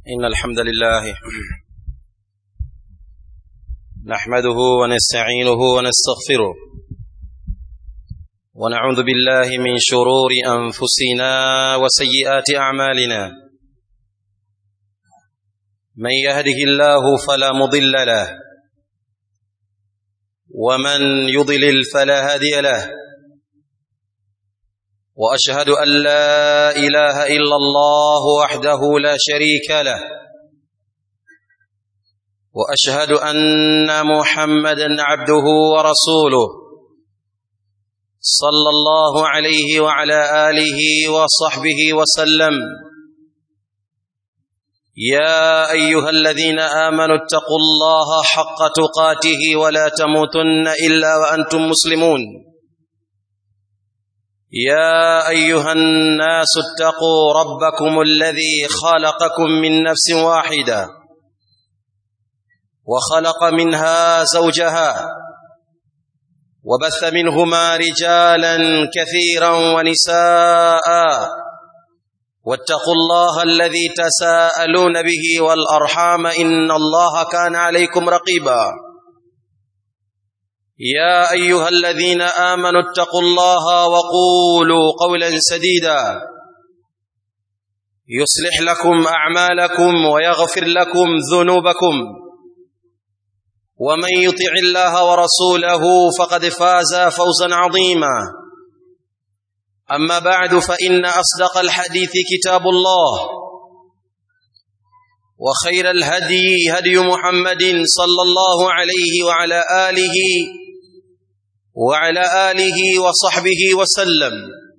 إن الحمد لله نحمده ونستعينه ونستغفره ونعوذ بالله من شرور أنفسنا وسيئات أعمالنا من يهده الله فلا مضل له ومن يضلل فلا هادي له واشهد ان لا اله الا الله وحده لا شريك له واشهد ان محمدا عبده ورسوله صلى الله عليه وعلى اله وصحبه وسلم يا ايها الذين امنوا اتقوا الله حق تقاته ولا تموتن الا وانتم مسلمون يا ايها الناس اتقوا ربكم الذي خلقكم من نفس واحده وخلق منها زوجها وبث منهما رجالا كثيرا ونساء واتقوا الله الذي تساءلون به والارحام ان الله كان عليكم رقيبا يا ايها الذين امنوا اتقوا الله وقولوا قولا سديدا يصلح لكم اعمالكم ويغفر لكم ذنوبكم ومن يطع الله ورسوله فقد فاز فوزا عظيما اما بعد فان اصدق الحديث كتاب الله وخير الهدي هدي محمد صلى الله عليه وعلى اله وعلى اله وصحبه وسلم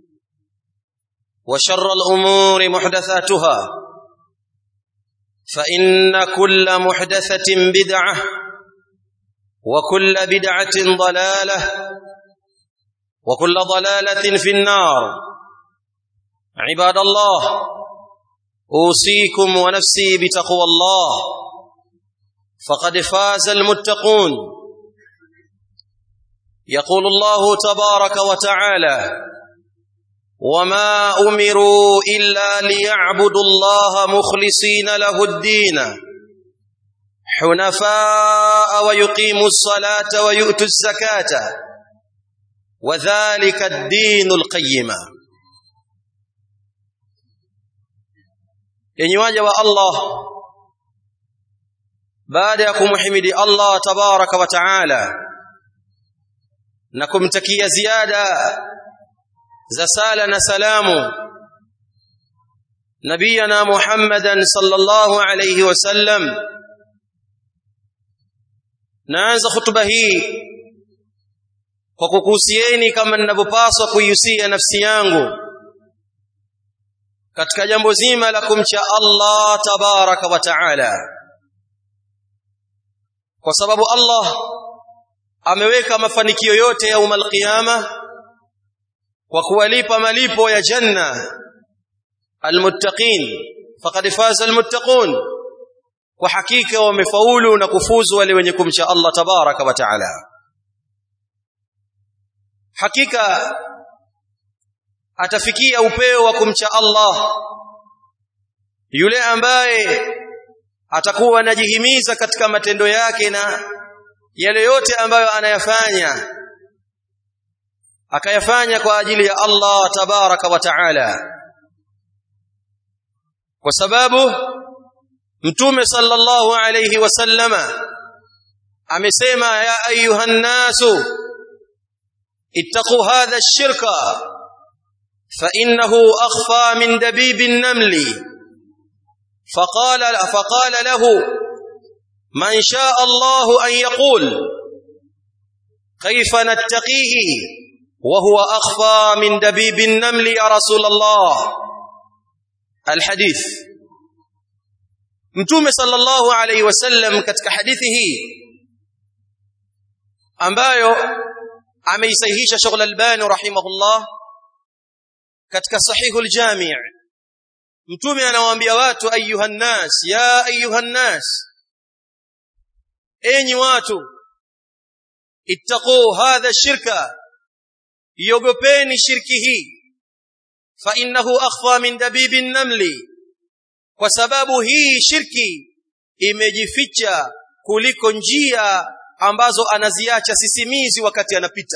وشر الامور محدثاتها فان كل محدثه بدعه وكل بدعه ضلاله وكل ضلاله في النار عباد الله اوصيكم ونفسي بتقوى الله فقد فاز المتقون يقول الله تبارك وتعالى وما امروا الا ليعبدوا الله مخلصين له الدين حنفاء ويقيموا الصلاه ويؤتوا الزكاه وذلك الدين القيم yenye waja wa Allah baada ya kumhimidi Allah tabaraka wa taala na kumtakia ziada za sala na salamu nabiyana Muhammadan sallallahu alayhi wasallam naanza hutuba hii kwa kukuhusieni kama ninavyopaswa kuihusia nafsi yangu katika jambo zima la kumcha Allah tabaraka wa taala kwa sababu Allah ameweka mafanikio yote ya umal qiyama kwa kuwalipa malipo ya janna almuttaqin faqad faza almuttaqun kwa hakika wamefaulu na kufuzu wale wenye kumcha Allah tabaraka wa taala hakika atafikia upeo wa kumcha Allah yule ambaye atakuwa anajihimiza katika matendo yake na yale yote ambayo anayafanya akayafanya kwa ajili ya Allah tabaraka wa taala kwa sababu mtume sallallahu alayhi wasallama amesema ya ayuha nasu ittaqu hadha ash-shirka فإنه أخفى من دبيب النمل فقال فقال له من شاء الله أن يقول كيف نتقيه وهو أخفى من دبيب النمل يا رسول الله الحديث mtume sallallahu alayhi wasallam katika hadithi hii ambayo ameisahihisha Sheikh Al-Albani rahimahullah katika sahihul jami' mtume anawaambia watu ayuhan nas ya ayuhan nas enyi watu ittaqu hadha shirka iogopeni shirki hii fa innahu akhfa min dabibi namli kwa sababu hii shirki imejificha kuliko njia ambazo anaziacha sisimizi wakati anapita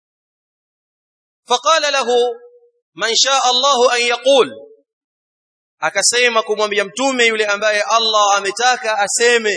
faqala lahu man shaa Allahu an yaqul akasema kumwambia mtume yule ambaye Allah ametaka aseme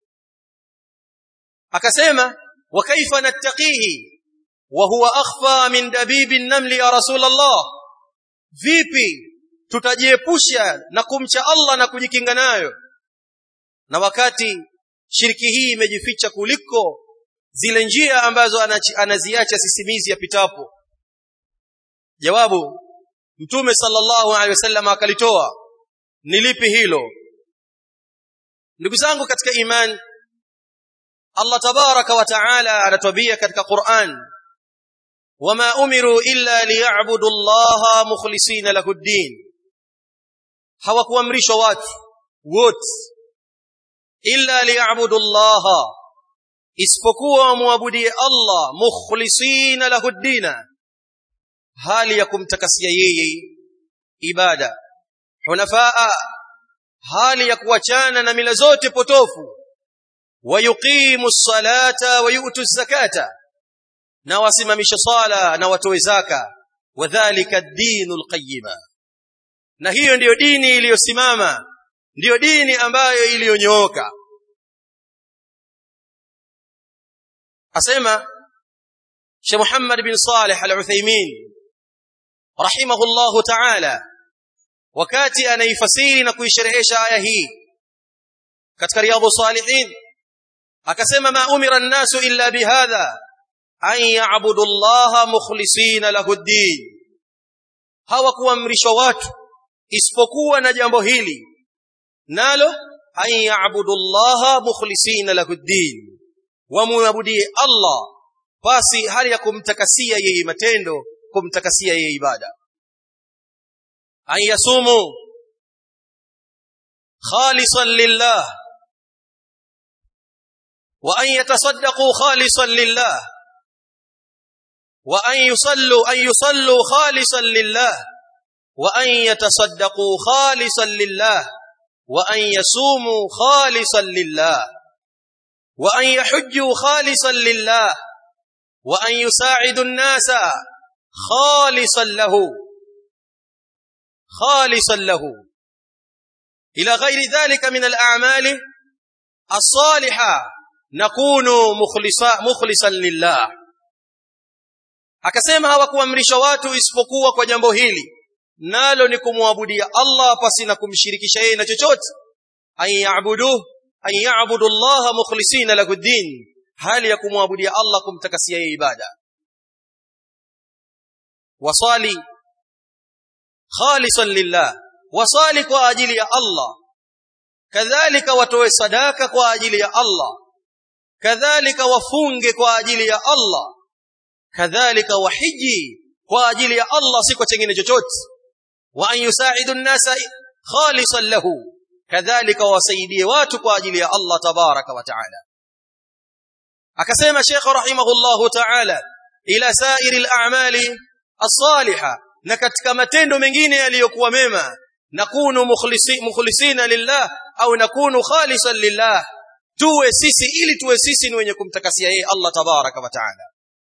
akasema wa kaifa nattaqihi wa huwa akhfa min dabibi namli ya rasul Allah vipi tutajiepusha na kumcha Allah na kujikinga nayo na wakati shiriki hii imejificha kuliko zile njia ambazo anaziacha sisimizi yapitapo jawabu mtume sallallahu alaihi wasallam akalitoa ni lipi hilo ndugu zangu katika imani Allah tabaraka wa taala anatuambia katika Qur'an wama umiru illa liya'budu Allah mukhlisina lahu ad-din hawakuamrishwa watu wote illa liya'budu Allah isipokuwa muabudie Allah mukhlisina lahu ad-din hali ya kumtakasia yeye ibada hunafaa hali ya kuachana na mila zote potofu wayuqimu salata wayutu zakata na wasimamisha sala na watoe zaka wadhālika ad-dinul qayyima na hiyo ndiyo dini iliyosimama ndiyo dini ambayo iliyonyooka asema Sheikh Muhammad bin Saleh Al-Uthaymeen rahimahullahu ta'ala wakati anaifasiri na kuisherehesha aya hii katika riyadhus salihin akasema ma umira an-nasu illa bihadha an ya'budu Allah mukhlisina lahu ad-din hawakuamrishwa watu isipokuwa na jambo hili nalo an ya'budu Allah mukhlisina lahu ad-din wamuabudie Allah basi hali ya kumtakasia yeye matendo kumtakasia yeye ibada an yasumu khalisan lillah wa an yatasaddaqu khalisan lillah wa an yusallu an yusallu khalisan lillah wa an yatasaddaqu khalisan lillah wa an yasumu khalisan lillah wa an yahujju khalisan lillah wa an yusa'idu an-nasa khalisan lahu khalisan lahu ila ghairi dhalika min al-a'mali as-salihah nakunu mukhlisa mukhlisan lillah akasema hawakuamrisha watu isipokuwa kwa jambo hili nalo ni kumwabudia Allah pasi na kumshirikisha yeye na chochote an ya'budu an ya'budu Allah mukhlisina lahu din hali ya kumwabudia Allah kumtakasia yeye ibada wasali khalisan lillah wasali kwa ajili ya Allah kadhalika watoe sadaka kwa ajili ya Allah kadhalika wafunge kwa ajili ya Allah kadhalika wahiji kwa ajili ya Allah si kwa chengine chochote wa an yusaidu an-nasa khalisan lahu kadhalika wasaidie watu kwa ajili ya Allah tabaraka wa taala akasema Sheikh rahimahullahu taala ila sairil a'mali as-salihah na katika matendo mengine yaliyokuwa mema nakunu mukhlisi, mukhlisina lillah au nakunu khalisan lillah tuwe sisi ili tuwe sisi ni wenye kumtakasia yeye Allah tabaraka wa taala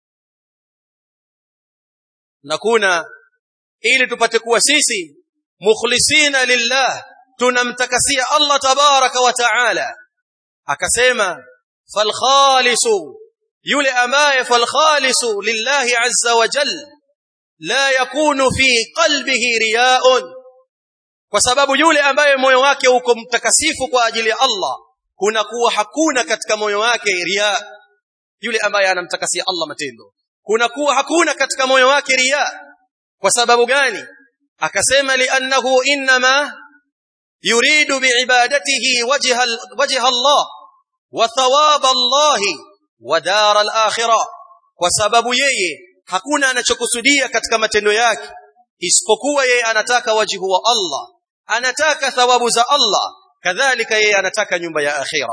nakuna ili tupate kuwa sisi mukhlisina lillah tunamtakasia Allah tabaraka wa taala akasema fal khalisu yule ambaye fal khalisu lillahi azza wa jalla la yakunu fi qalbihi riyaun kwa sababu yule ambaye moyo wake uko mtakasifu kwa ajili ya Allah kunakuwa hakuna katika moyo wake riya yule ambaye anamtakasia Allah matendo kunakuwa hakuna katika moyo wake riya kwa sababu gani akasema li'annahu inma yuridu biibadatihi wajha wajha Allah wa thawab Allah wa dar al-akhirah kwa sababu yeye hakuna anachokusudia katika matendo yake isipokuwa yeye anataka wajihu wa Allah anataka thawabu za Allah kadhalika yeye anataka nyumba ya akhira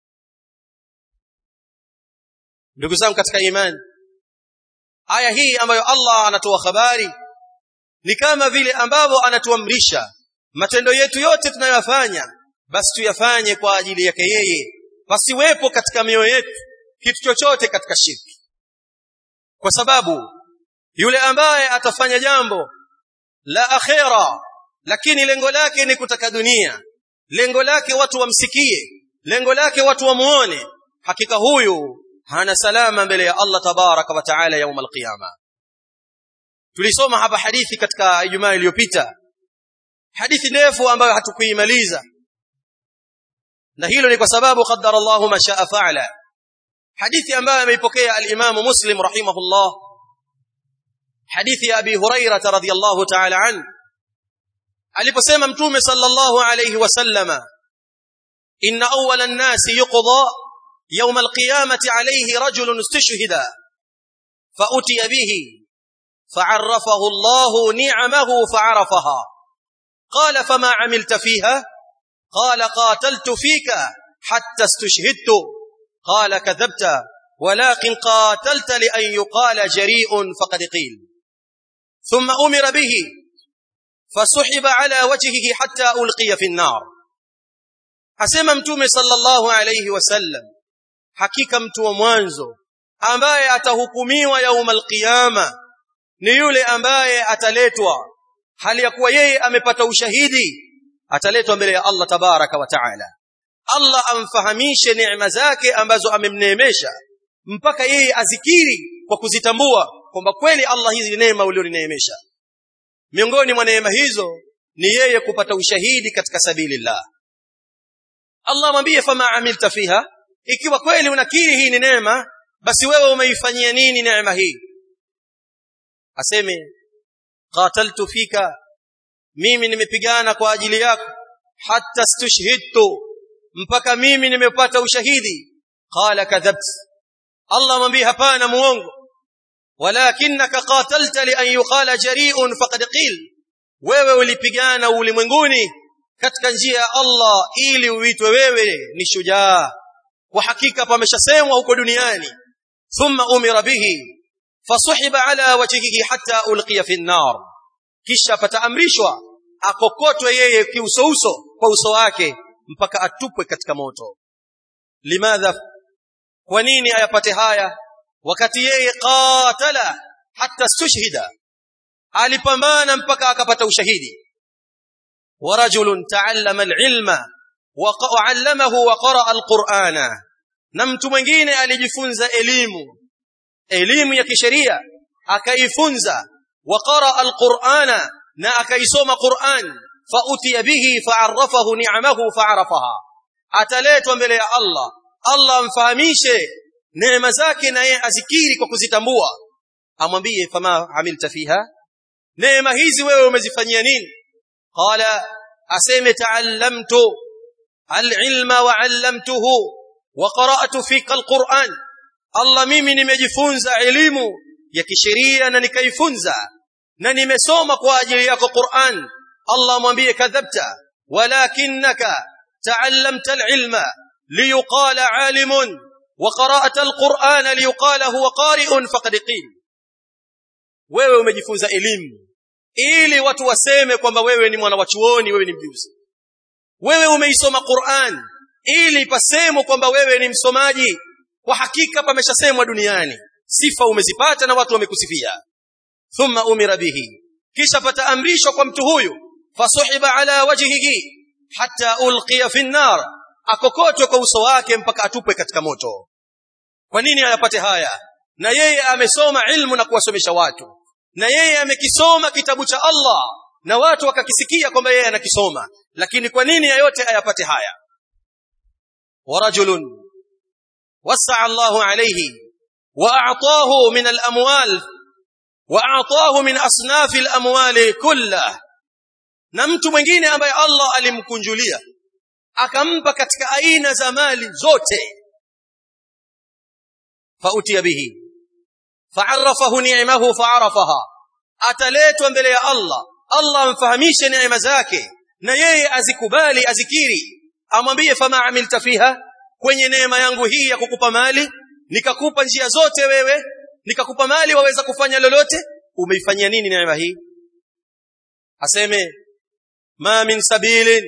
ndugu zangu katika imani aya hii ambayo Allah anatoa habari ni kama vile ambavyo anatuamrisha matendo yetu yote tunayoyafanya basi tuyafanye kwa ajili yake yeye pasiwepo katika mioyo yetu kitu chochote katika shirki kwa sababu yule ambaye atafanya jambo la akhera lakini lengo lake ni kutaka dunia lengo lake watu wamsikie lengo lake watu wamuone hakika huyu hana salama mbele ya Allah tabaraka wa taala yaum alqiyama tulisoma hapa hadithi katika Ijumaa iliyopita hadithi ndefu ambayo hatukuimaliza na hilo ni kwa sababu qaddara Allahu ma shaa fa'ala hadithi ambayo ameipokea al-Imam Muslim rahimahullah hadithi ya Abi Hurairah radhiyallahu ta'ala an aliposema mtume sallallahu alayhi wasallama inna awwala an-nasi yuqda يوم القيامة عليه رجل استشهد فأتي به فعرفه الله نعمه فعرفها قال فما عملت فيها قال قاتلت فيك حتى استشهدت قال كذبت ولكن قاتلت لأن يقال جريء فقد قيل ثم أمر به فسحب على وجهه حتى ألقي في النار أسمى متومي صلى الله عليه وسلم hakika mtu wa mwanzo ambaye atahukumiwa yaumal qiyama ni yule ambaye ataletwa hali ya kuwa yeye amepata ushahidi ataletwa mbele ya Allah tabaraka wa taala Allah amfahamishe neema zake ambazo amemneemesha mpaka yeye azikiri kwa kuzitambua kwamba kweli Allah hizi neema ulionineemesha miongoni mwa neema hizo ni yeye kupata ushahidi katika sabilillah Allah mwambie fama amilta fiha ikiwa kweli unakiri hii ni neema basi wewe umeifanyia nini neema hii aseme qataltu fika mimi nimepigana kwa ajili yako hatta stushhidtu mpaka mimi nimepata ushahidi qala kadhabt Allah mwambie hapana muongo walakinaka qatalta li an yuqala jari'un faqad qil wewe ulipigana ulimwenguni katika njia ya Allah ili uitwe wewe ni shujaa kwa hakika pameshasemwa huko duniani thumma umira bihi fasuhiba ala wajhihi hatta ulqiya fi an-nar kisha pataamrishwa akokotwe yeye kiusouso kwa uso wake mpaka atupwe katika moto limadha kwa nini ayapate haya wakati yeye qatala hatta stushhida alipambana mpaka akapata ushahidi wa rajulun ta'allama al-ilma وعلمه وقرأ القرآن na mtu mwingine alijifunza elimu elimu ya kisheria akaifunza waqara alqur'ana na akaisoma Qur'an fautiya bihi fa'arrafahu ni'amahu fa'arafaha ataletwa mbele ya Allah Allah amfahamishe neema zake na yeye azikiri kwa kuzitambua amwambie fama amilta fiha neema hizi wewe umezifanyia nini qala aseme ta'allamtu العلم وعلمته وقرأت فيك القرآن الله mimi nimejifunza elimu ya kisheria na nikaifunza na nimesoma kwa ajili yako Qur'an Allah mwambie kadhabta walakinaka ta'allamta al-ilma liyuqala 'alimun wa qara'ta al-Qur'ana liyuqala huwa qari'un faqad qil wewe umejifunza elimu ili watu waseme kwamba wewe ni mwana wa chuoni wewe ni mjuzi wewe umeisoma Qur'an ili pasemwe kwamba wewe ni msomaji kwa hakika pameshasemwa duniani sifa umezipata na watu wamekusifia thumma umira bihi kisha pataamrishwa kwa mtu huyu fasuhiba ala wajhihi hatta ulqiya fi nar akokotwe kwa uso wake mpaka atupwe katika moto kwa nini ayapate haya na yeye amesoma ilmu na kuwasomesha watu na yeye amekisoma kitabu cha Allah na watu wakakisikia kwamba yeye anakisoma lakini kwa nini yote ayapate haya ورجل وسع الله عليه واعطاه من الاموال واعطاه من اصناف الاموال كلها na mtu mwingine ambaye Allah alimkunjulia akampa katika aina za mali zote fautia bihi fa'arrafahu ni'amahu fa'arafaha ataletwa mbele ya Allah Allah amfahamishe neema zake na yeye azikubali azikiri amwambie fama amilta fiha kwenye neema yangu hii ya kukupa mali nikakupa njia zote wewe nikakupa mali waweza kufanya lolote umeifanyia nini neema hii aseme ma min sabilin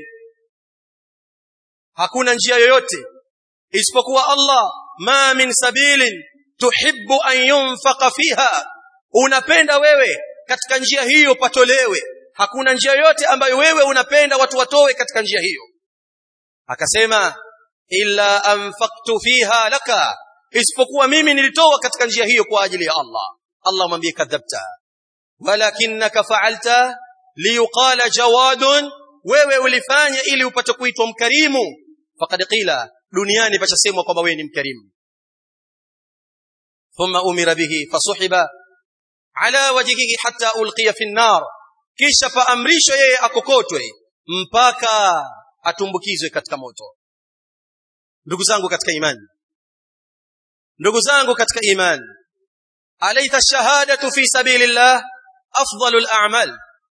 hakuna njia yoyote isipokuwa Allah ma min sabilin tuhibbu an yunfaqa fiha unapenda wewe katika njia hiyo patolewe hakuna njia yoyote ambayo wewe unapenda watu watowe katika njia hiyo akasema illa anfaqtu fiha laka isipokuwa mimi nilitoa katika njia hiyo kwa ajili ya Allah Allah mwambie kadhabta walakinaka fa'alta liyuqala jawadun wewe ulifanya ili upate kuitwa mkarimu faqad qila duniani pachasemwa kwamba wewe ni mkarimu thumma umira bihi fasuhiba ala wajhihi hatta ulqiya fi an-nar kisha paamrishwa yeye akokotwe mpaka atumbukizwe katika moto ndugu zangu katika imani ndugu zangu katika imani alaysa shahadatu fi sabilillah afdalul a'mal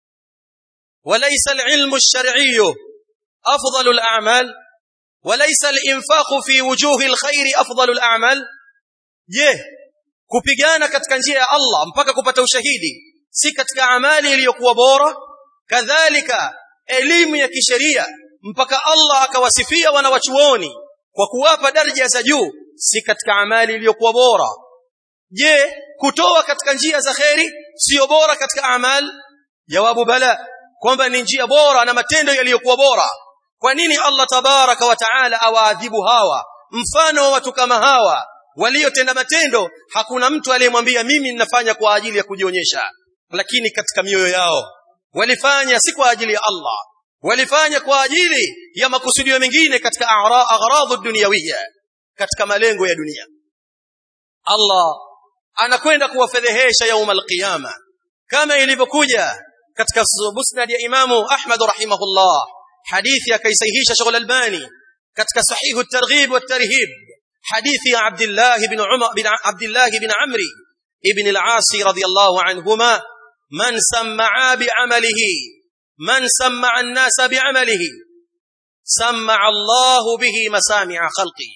وليس العلم الشرعي أفضل الأعمال وليس الإنفاق في وجوه الخير أفضل الأعمال je kupigana katika njia ya Allah mpaka kupata ushahidi si katika amali iliyokuwa bora kadhalika elimu ya kisheria mpaka Allah akawasifia wanawachuoni kwa kuwapa daraja za juu si katika amali iliyokuwa bora je kutoa katika njia za kheri sio bora katika amali jawabu bala kwamba ni njia bora na matendo yaliyokuwa bora kwa nini Allah tabaraka wa taala awaadhibu hawa mfano wa watu kama hawa waliotenda matendo hakuna mtu aliyemwambia mimi ninafanya kwa ajili ya kujionyesha lakini katika mioyo yao walifanya si kwa ajili ya Allah walifanya kwa ajili ya makusudio mengine katika agharadhu dunyawiyya katika malengo ya dunia Allah anakwenda kuwafedhehesha yaum alqiyama kama ilivyokuja katika musnad ya imamu Ahmad rahimahullah hadithi akaisahihisha Sheikh Al-Albani katika sahihu at-targhib wat-tarhib hadithi ya Abdullah ibn Umar bin Abdullah ibn Amri ibn al-As radiyallahu anhuma man sam'a bi'amalihi man sam'a an-nas bi'amalihi sam'a Allah bihi masami'a khalqi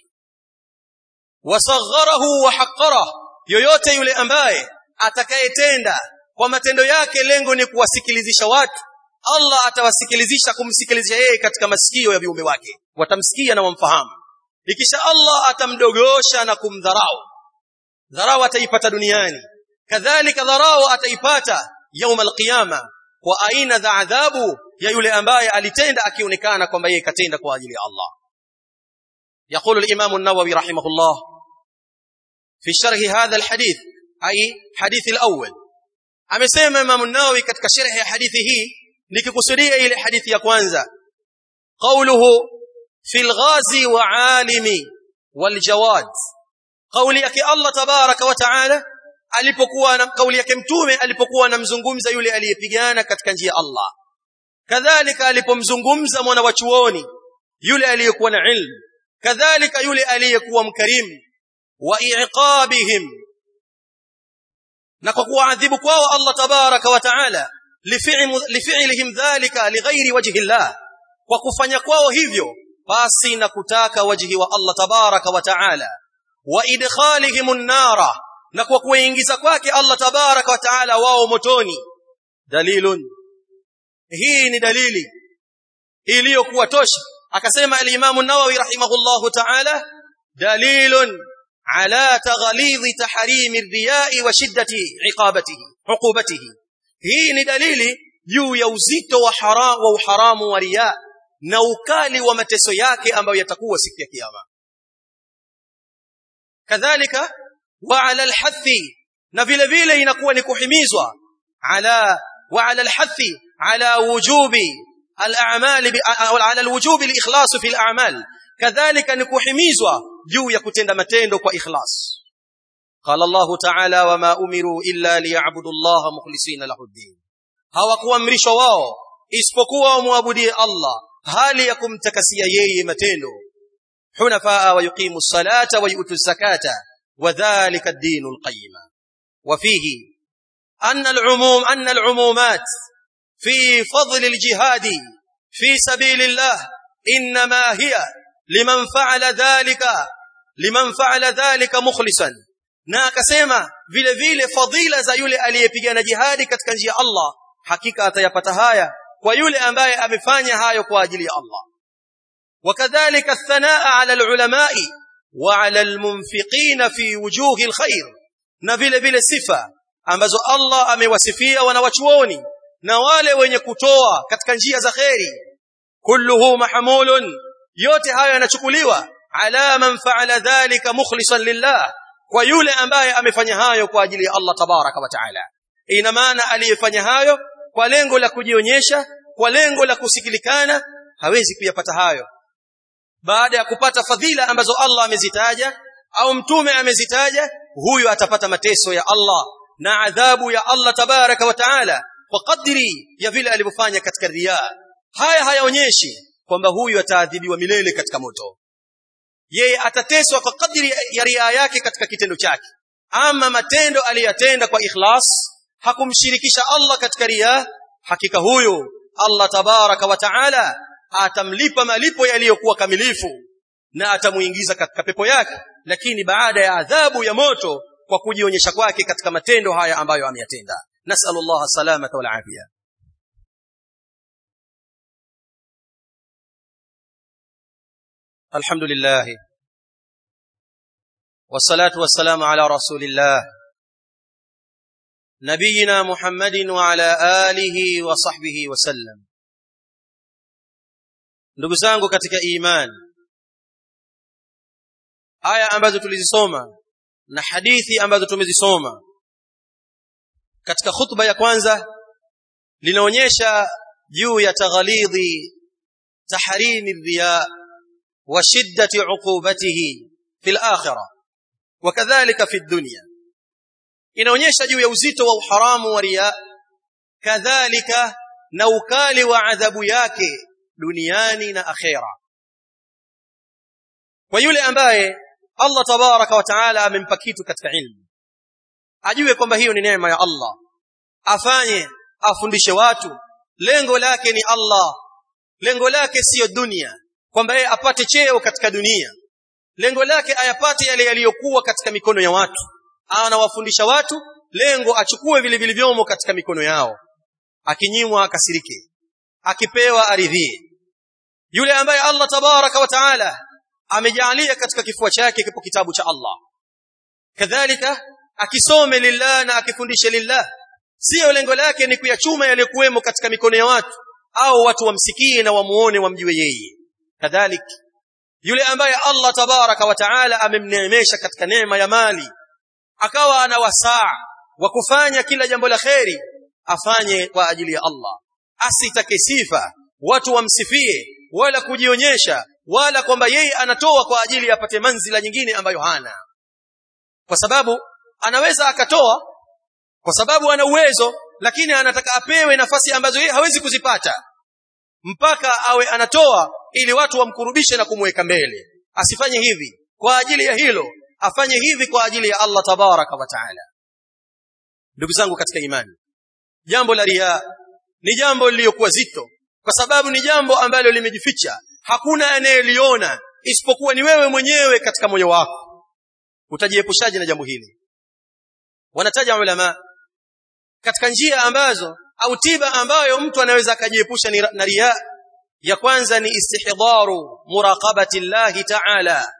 wasagharahu wa haqqarahu yoyote yule ambaye atakayetenda kwa matendo yake lengo ni kuwasikilizisha watu Allah atawasikilizisha kumsikilizisha yeye katika masikio ya viumbe wake watamsikia na wamfahamu ikisha Allah atamdogosha na kumdharau dharau ataipata duniani kadhalika dharau ataipata يوم القيامه kwa aina za adhabu ya yule ambaye alitenda akionekana kwamba yeye katenda kwa ajili ya Allah يقول الامام النووي رحمه الله في شرح هذا الحديث اي حديث الاول amesema Imam an-Nawawi katika sharh ya hadithi hii nikikusudia ile hadithi ya kwanza qawluhu fil ghazi wa alimi wal jawad kauli yake Allah tabaraka wa taala alipokuwa na kauli yake mtume alipokuwa anamzungumza yule aliyepigana katika njia Allah kadhalika alipomzungumza mwana wa chuoni yule aliyekuwa na ilmu kadhalika yule aliyekuwa mkarimu wa iqabihim na kwa kuadhibu kwao Allah tabaraka wa taala lifi'lihim dhalika lighairi wajhi Allah kwa kufanya kwao hivyo basi na kutaka wajhi wa Allah tabaraka wa taala wa idkhalihim an-nara na kwa kuingiza kwake Allah tabaraka wa taala wao motoni dalilun hii ni dalili iliyokuwa tosha akasema al-Imam an-Nawawi rahimahullahu ta'ala dalilun على تغليظ تحريم الرياء وشدة عقابته عقوبته hii ni dalili juu ya uzito wa haram wa uharamu wa riya na ukali wa mateso yake ambayo yatakuwa siku ya kiyama kadhalika wa ala alhathi na vile vile inakuwa ni kuhimizwa ala wa ala alhathi ala wujubi al-a'mal ala al-wujubi al-ikhlas fi al-a'mal kadhalika ni kuhimizwa juu ya kutenda matendo kwa ikhlas qala Allah ta'ala wama umiru illa liya'budu Allah mukhlisina lahu ad-din hawakuamrishwa wao isipokuwa wamwabudie Allah hali ya kumtakasia yeye matendo hunafaa wa yuqimu as-salata wa yu'tu az-zakata wa dhalika ad-din al-qayyim wa fihi anna al-umum anna al-umumat fi fadl al-jihad fi sabilillah inma hiya liman fa'ala dhalika liman fa'ala dhalika mukhlisan na akasema vile vile fadhila za yule aliyepigana jihadi katika njia Allah hakika atayapata haya kwa yule ambaye amefanya hayo kwa ajili ya Allah wakadhalika thanaa ala alulamai wa ala almunfiqina fi wujuhi alkhair na vile vile sifa ambazo Allah amewasifia wanawachuoni na wale wenye kutoa katika njia za kheri kulluhu mahmulun yote hayo yanachukuliwa ala man fa'ala dhalika mukhlishan lillah kwa yule ambaye amefanya hayo kwa ajili ya Allah tabaraka wa taala ina maana aliyefanya hayo kwa lengo la kujionyesha kwa lengo la kusikilikana hawezi kuyapata hayo baada ya kupata fadhila ambazo Allah amezitaja au mtume amezitaja huyu atapata mateso ya Allah na adhabu ya Allah tabaraka wa taala kwa kadri ya vile alivyofanya katika riya haya hayaonyeshi kwamba huyu ataadhibiwa milele katika moto yeye atateswa kwa kadri ya ria yake katika kitendo chake ama matendo aliyatenda kwa ikhlas hakumshirikisha Allah katika ria hakika huyo Allah tabaraka wa taala atamlipa malipo yaliyokuwa kamilifu na atamuingiza katika pepo yake lakini baada ya adhabu ya moto kwa kujionyesha kwake katika matendo haya ambayo ameyatenda nasallallahu salamata wal afia الحمد لله والصلاة والسلام على رسول الله نبينا محمد وعلى آله وصحبه وسلم ndugu zangu katika imani aya ambazo tulizisoma na hadithi ambazo tumezisoma katika khutba ya kwanza linaonyesha juu ya taghalidhi tahrimi riya wa shiddati uqubatihi fil akhirah wa kadhalika fi dunya inaonyesha juu ya uzito wa uharamu wa riya kadhalika na ukali wa adhabu yake duniani na akhera kwa yule ambaye Allah tabaraka wa taala amempa kitu katika ilmu ajue kwamba hiyo ni neema ya Allah afanye afundishe watu lengo lake ni Allah lengo lake siyo dunia kwamba yeye apate cheo katika dunia lengo lake ayapate yale yaliyokuwa katika mikono ya watu anawafundisha watu lengo achukue vile vilivyomo katika mikono yao akinyimwa akasirike akipewa aridhie yule ambaye Allah tabaraka wa taala amejalia katika kifua chake kipo kitabu cha Allah kadhalika akisome lillah na akifundishe lillah sio lengo lake ni kuyachuma yaliyokuwemo katika mikono ya watu au watu wamsikie na wamuone wamjue yeye kadhalik yule ambaye Allah tabaraka wa taala amemneemesha katika neema ya mali akawa ana wasaa wa kufanya kila jambo la kheri afanye kwa ajili ya Allah asitake sifa watu wamsifie wala kujionyesha wala kwamba yeye anatoa kwa ajili ya apate manzila nyingine ambayo hana kwa sababu anaweza akatoa kwa sababu ana uwezo lakini anataka apewe nafasi ambazo yeye hawezi kuzipata mpaka awe anatoa ili watu wamkurubishe na kumweka mbele asifanye hivi kwa ajili ya hilo afanye hivi kwa ajili ya Allah tabaraka wa taala ndugu zangu katika imani jambo la riya ni jambo lililokuwa zito kwa sababu ni jambo ambalo limejificha hakuna anayeliona isipokuwa ni wewe mwenyewe katika moyo wako utajiepushaje na jambo hili wanataja ulama katika njia ambazo au tiba ambayo mtu anaweza akajiepusha na riya ya kwanza ni istihdharu muraqabati llahi ta'ala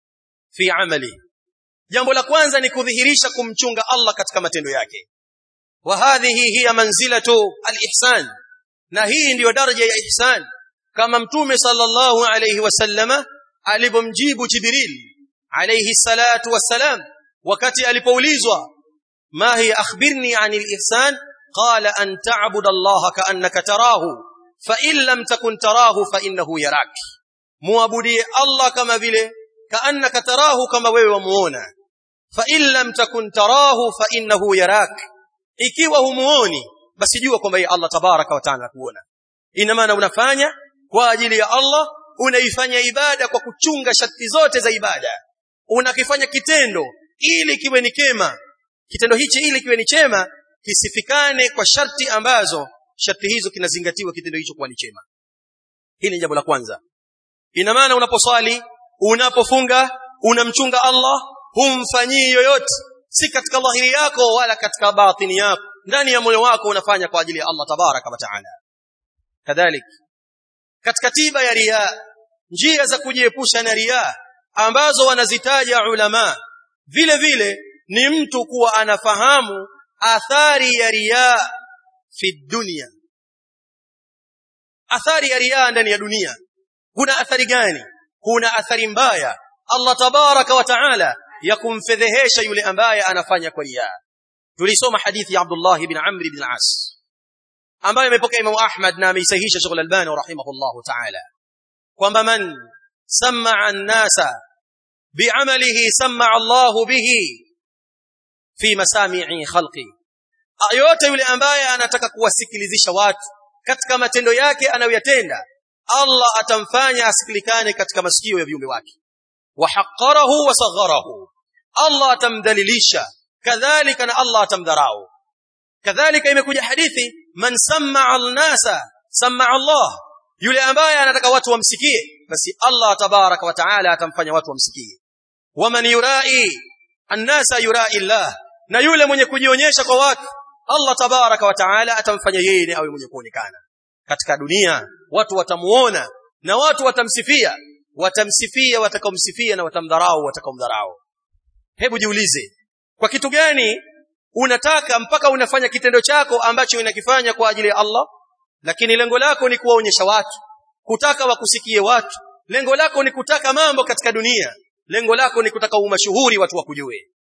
fi amali jambo la kwanza ni kudhihirisha kumchunga Allah katika matendo yake wa hadhihi hiya manzilatu al-ihsan na hii ndiyo daraja ya ihsan kama mtume sallallahu alayhi wasallama alipomjibu jibril alayhi salatu wassalam wakati alipoulizwa ma hiya akhbirni anil ihsan qala an ta'budu allaha ka'annaka tarahu fa in lam takun tarahu fa innahu yarak muabudie allah kama vile ka'annaka tarahu kama wewe wamuona fa in lam takun tarahu fa innahu yarak ikiwa humuoni basi jua kwamba yeye Allah tabaraka wa taala kuona ina maana unafanya kwa ajili ya Allah unaifanya ibada kwa kuchunga sharti zote za ibada unakifanya kitendo ili kiwe ni kema kitendo hichi ili kiwe ni chema kisifikane kwa sharti ambazo sharti hizo kinazingatiwa kitendo hicho kuwa ni chema hili ni jambo la kwanza ina maana unaposwali unapofunga unamchunga Allah humfanyii yoyote si katika dhahiri yako wala katika batini yako ndani ya moyo wako unafanya kwa ajili ya Allah tabaraka wa taala kadhalik katika tiba ya riya njia za kujiepusha na riya ambazo wanazitaja ulama vile vile ni mtu kuwa anafahamu athari ya riya fi dunia athari ya riya ndani ya dunia kuna athari gani kuna athari mbaya Allah tabaraka wa taala ya kumfedhehesha yule ambaye anafanya kwa riya tulisoma hadithi ya Abdullah ibn Amr ibn al-As ambayo imepokea Imam Ahmad na ameisahihisha Sheikh Al-Albani rahimahullah ta'ala kwamba man sam'a an-nasa bi'amalihi sam'a Allah bihi fi masami'i khalqi yote yule ambaye anataka kuwasikilizisha watu katika matendo yake anayoyatenda Allah atamfanya asikilikane katika masikio ya viumbe wake wa haqqarahu wa sagharahu Allah atamdhalilisha kadhalika na Allah atamdharau kadhalika imekuja hadithi man samma'a al-nasa samma'a Allah yule ambaye anataka watu wamsikie basi Allah tabaraka wa taala atamfanya watu wamsikie waman yurai an-nasa yurai Allah na yule mwenye kujionyesha kwa watu Allah tabaraka wa taala atamfanya yeye ni awe mwenye kuonekana katika dunia watu watamuona na watu watamsifia watamsifia watakaomsifia na watamdharau watakaomdharau hebu jiulize kwa kitu gani unataka mpaka unafanya kitendo chako ambacho unakifanya kwa ajili ya Allah lakini lengo lako ni kuwaonyesha watu kutaka wakusikie watu lengo lako ni kutaka mambo katika dunia lengo lako ni kutaka umashuhuri watu wakujue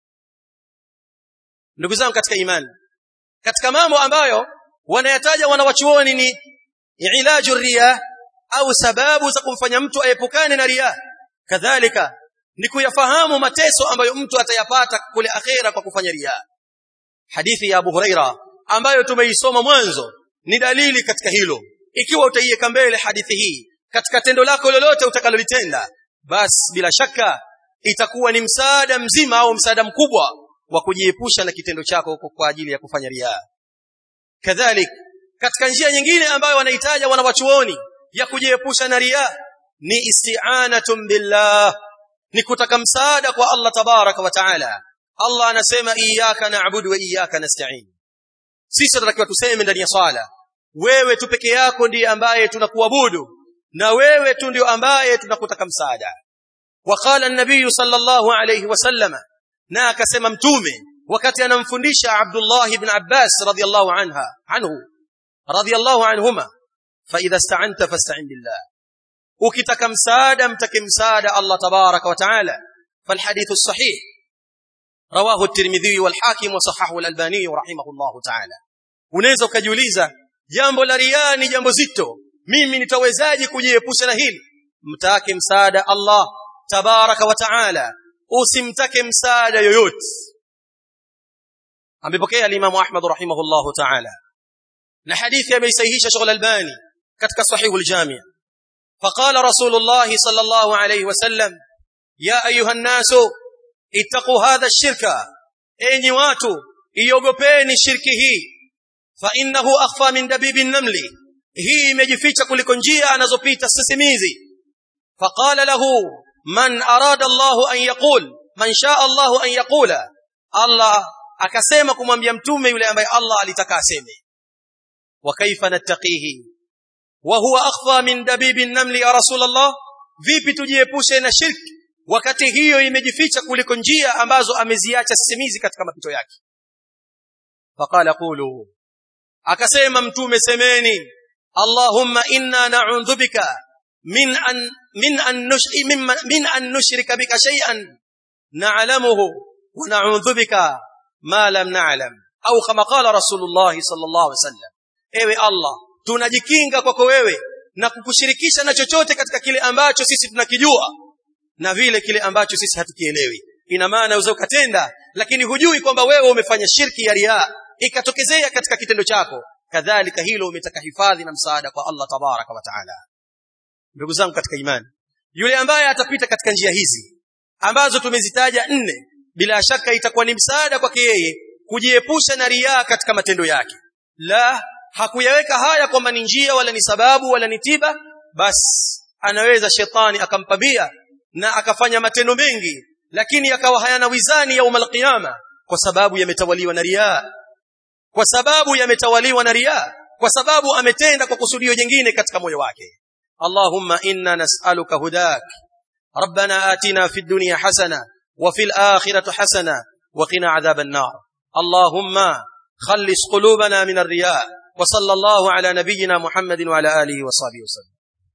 ndugu zangu katika imani katika mambo ambayo wanayataja wanawachuoni ni ilaju riya au sababu za kumfanya mtu aepukane na riya kadhalika ni kuyafahamu mateso ambayo mtu atayapata kule akhera kwa kufanya riya hadithi ya Abu Huraira ambayo tumeisoma mwanzo ni dalili katika hilo ikiwa utaiweka mbele hadithi hii katika tendo lako lolote utakalolitenda basi bila shaka itakuwa ni msaada mzima au msaada mkubwa wa kujiepusha na kitendo chako kwa ajili ya kufanya riya kadhalik katika njia nyingine ambayo wanahitaja wanawachuoni ya kujiepusha na riya ni isti'anatun billah ni kutaka msaada kwa Allah tabaraka wa taala Allah anasema iyyaka na'budu wa iyyaka nasta'in sisi tunatakiwa tuseme ndani ya swala wewe tu peke yako ndiye ambaye tunakuabudu na wewe tu ndio ambaye tunakutaka msaada waqala an-nabiy sallallahu alayhi wasallama na akasema mtume wakati anamfundisha Abdullah ibn Abbas radiyallahu anha anhu radiyallahu anhuma fa idha ista'anta fasta'in billah ukitaka msaada mtake msaada Allah tabaraka wa taala فالحديث الصحيح رواه الترمذي والحاكم وصححه الألباني رحمه الله تعالى unaweza ukajiuliza jambo la riaa ni jambo zito mimi nitawezaje kujiepusha na hili mtake msaada Allah tabaraka wa taala usimtake msaada yoyote amepokea al-Imam Ahmad rahimahullahu ta'ala na hadithi ameisahihisha Sheikh al-Albani katika Sahih al-Jami' فقال رسول الله صلى الله عليه وسلم يا ايها الناس اتقوا هذا الشرك enyi watu iogopeni shirki hii fa innahu akhfa min dabibi namli hii imejificha kuliko njia anazopita sisimizi faqala lahu man arada Allah an yaqul man shaa Allah an yaqula Allah akasema kumwambia mtume yule ambaye Allah alitaka aseme wa kaifa nattaqihi wa huwa akhfa min dabibi namli ya rasulullah vipi tujiepushe na shirki wakati hiyo imejificha kuliko njia ambazo ameziacha sisimizi katika mapito yake faqala qulu akasema mtume semeni allahumma inna na'udhu bika min an min an nushri min an nushrika bika shay'an na'lamuhu wa na'udhu bika ma lam na'lam au kama qala rasulullah sallallahu alaihi wasallam ewe allah tunajikinga kwako wewe na kukushirikisha na chochote katika kile ambacho sisi tunakijua na vile kile ambacho sisi hatukielewi ina maana unaweza ukatenda lakini hujui kwamba wewe umefanya shirki ya riaa ikatokezea katika kitendo chako kadhalika hilo umetaka hifadhi na msaada kwa Allah tabaraka wa taala ndugu zangu katika imani yule ambaye atapita katika njia hizi ambazo tumezitaja nne bila shaka itakuwa ni msaada kwake yeye kujiepusha na riaa katika matendo yake la hakuyaweka haya kwamba ni njia wala ni sababu wala ni tiba basi anaweza shetani akampambia na akafanya matendo mengi lakini yakawa hayana wizani yaum alqiyama kwa sababu yametawaliwa na riaa kwa sababu yametawaliwa na riaa kwa sababu ametenda kwa kusudio jingine katika moyo wake Allahumma inna nas'aluka hudak ربنا آتنا في الدنيا حسنة وفي الآخرة حسنة وقنا عذاب النار اللهم خلص قلوبنا من الرياء وصلى الله على نبينا محمد وعلى آله وصحبه وسلم